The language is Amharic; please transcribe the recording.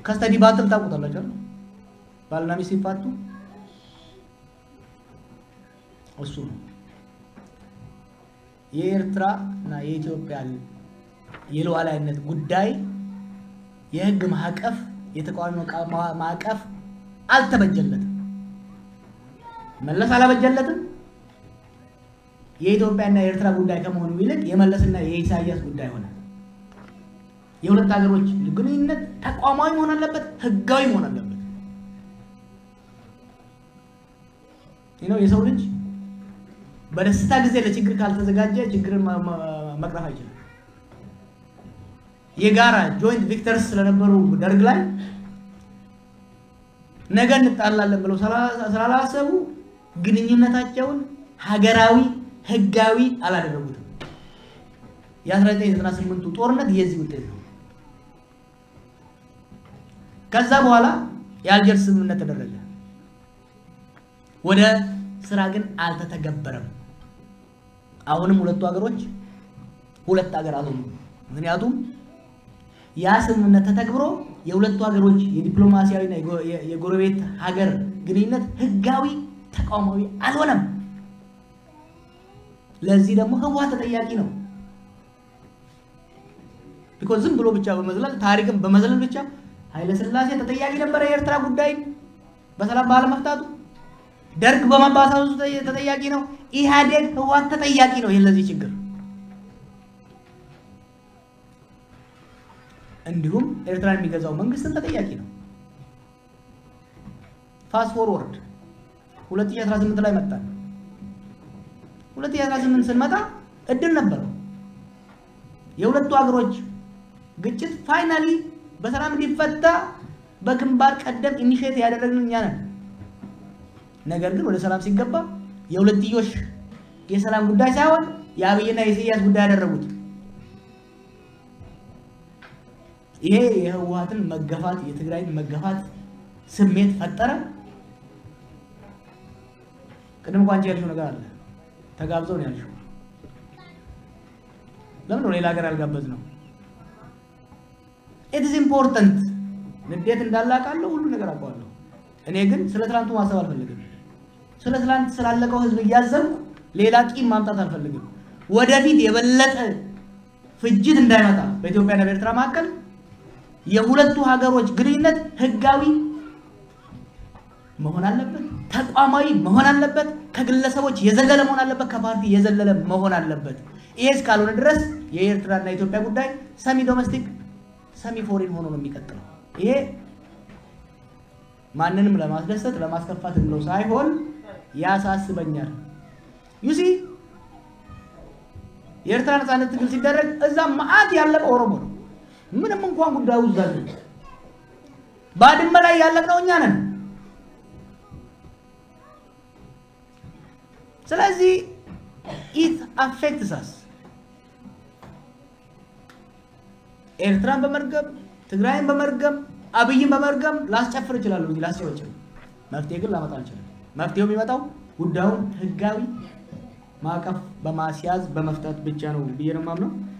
ከስተዲ ባትል ታውቁታላችሁ አይደል? ባልና ሚስት ሲፋቱ እሱ ነው። የኤርትራ እና የኢትዮጵያ የሉዓላዊነት ጉዳይ የህግ ማዕቀፍ የተቃዋሚ ማዕቀፍ አልተበጀለትም። መለስ አላበጀለትም። የኢትዮጵያና የኤርትራ ጉዳይ ከመሆኑ ይልቅ የመለስና የኢሳያስ ጉዳይ ሆነ። የሁለት ሀገሮች ግንኙነት ተቋማዊ መሆን አለበት፣ ህጋዊ መሆን አለበት። ነው የሰው ልጅ በደስታ ጊዜ ለችግር ካልተዘጋጀ ችግርን መቅረፍ አይችልም። የጋራ ጆይንት ቪክተርስ ስለነበሩ ደርግ ላይ ነገ እንጣላለን ብለው ስላላሰቡ ግንኙነታቸውን ሀገራዊ ህጋዊ አላደረጉትም። የ1998ቱ ጦርነት የዚህ ውጤት ነው። ከዛ በኋላ የአልጀርስ ስምምነት ተደረገ። ወደ ስራ ግን አልተተገበረም። አሁንም ሁለቱ ሀገሮች ሁለት ሀገር አልሆኑም። ምክንያቱም ያ ስምምነት ተተግብሮ የሁለቱ ሀገሮች የዲፕሎማሲያዊና የጎረቤት ሀገር ግንኙነት ህጋዊ ተቋማዊ አልሆነም። ለዚህ ደግሞ ህወሓት ተጠያቂ ነው። ቢኮዝ ዝም ብሎ ብቻ በመዝለል ታሪክን በመዝለል ብቻ ኃይለስላሴ ተጠያቂ ነበረ የኤርትራ ጉዳይ በሰላም ባለመፍታቱ። ደርግ በመባሳሱ ተጠያቂ ነው። ኢህአዴግ ህወሓት ተጠያቂ ነው። ይህ ለዚህ ችግር እንዲሁም ኤርትራን የሚገዛው መንግስትም ተጠያቂ ነው። ፋስት ፎርወርድ 2018 ላይ መጣን። 2018 ስንመጣ እድል ነበረው። የሁለቱ ሀገሮች ግጭት ፋይናሊ በሰላም እንዲፈታ በግንባር ቀደም ኢኒሼት ያደረግን እኛ ነን። ነገር ግን ወደ ሰላም ሲገባ የሁለትዮሽ የሰላም ጉዳይ ሳይሆን የአብይና የኢሳያስ ጉዳይ ያደረጉት። ይሄ የህወሓትን መገፋት የትግራይን መገፋት ስሜት ፈጠረ። ቅድም እንኳ አንቺ ያልሽው ነገር አለ። ተጋብዘው ነው ያልሽው። ለምን ነው ሌላ ሀገር ያልጋበዝ ነው? ኢትስ ኢምፖርታንት። ንዴት እንዳላቃለሁ ሁሉ ነገር አውቀዋለሁ። እኔ ግን ስለ ትላንቱ ማሰብ አልፈልግም። ስለ ትላንት ስላለቀው ህዝብ እያዘንኩ ሌላ ቂም ማምጣት አልፈልግም። ወደፊት የበለጠ ፍጅት እንዳይመጣ በኢትዮጵያና በኤርትራ መካከል የሁለቱ ሀገሮች ግንኙነት ህጋዊ መሆን አለበት፣ ተቋማዊ መሆን አለበት፣ ከግለሰቦች የዘለለ መሆን አለበት፣ ከፓርቲ የዘለለ መሆን አለበት። ይሄ እስካልሆነ ድረስ የኤርትራና የኢትዮጵያ ጉዳይ ሰሚ ዶሜስቲክ ሰሚ ፎሪን ሆኖ ነው የሚቀጥለው። ይሄ ማንንም ለማስደሰት ለማስከፋት ብለው ሳይሆን ያሳስበኛል። ዩሲ የኤርትራ ነፃነት ትግል ሲደረግ እዛ መዓት ያለቀው ኦሮሞ ነው። ምንም እንኳን ጉዳዩ እዛ ባድመ ላይ ያለቅነው እኛ ነን። ስለዚህ ኢት አፌክትስ አስ ኤርትራን በመርገም ትግራይን በመርገም አብይን በመርገም ላስጨፍር እችላለሁ እንጂ ላስጨፍር መፍትሄ ግን ላመጣ አልችልም። መፍትሄው የሚመጣው ጉዳዩን ህጋዊ ማዕቀፍ በማስያዝ በመፍታት ብቻ ነው ብዬ ነው የማምነው።